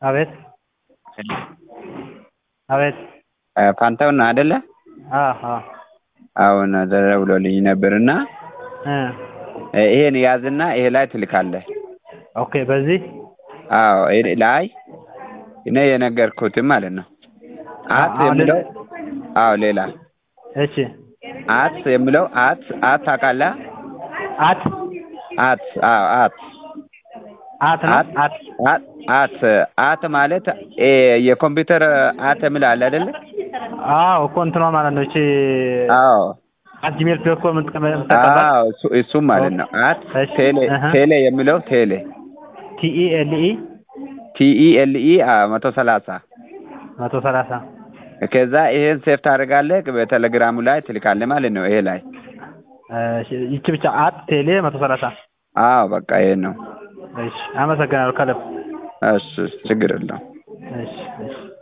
አቤት አቤት ፋንታውን ነው አይደለ? አዎ አሁን ተደውሎልኝ ነበርና እ ይሄን ያዝና ይሄ ላይ ትልካለህ። ኦኬ በዚህ አዎ ይሄ ላይ እኔ የነገርኩትም ማለት ነው። አት አሁን የሚለው አዎ ሌላ እሺ አት የሚለው አት አት ታውቃለህ? አት አት አዎ አት አት ነው አት አት አት አት አት ማለት እ የኮምፒውተር አት የሚል አለ አይደለ? አዎ እኮ እንትኗ ማለት ነው እቺ አዎ አት ጂሜል ዶት ኮም የምትጠቀምባት አዎ እሱ እሱም ማለት ነው። አት እሺ፣ ቴሌ እህ። ቴሌ የሚለው ቴሌ ቲኢ ኤልኢ ቲኢ ኤልኢ መቶ ሰላሳ መቶ ሰላሳ ከዛ ይሄን ሴፍ ታደርጋለህ በቴሌግራሙ ላይ ትልካለህ ማለት ነው። ይሄ ላይ እሺ፣ ይቺ ብቻ አት ቴሌ መቶ ሰላሳ አዎ በቃ ይሄን ነው። እሺ፣ አመሰግናለሁ ከልብ እሺ ችግር የለውም። እሺ እሺ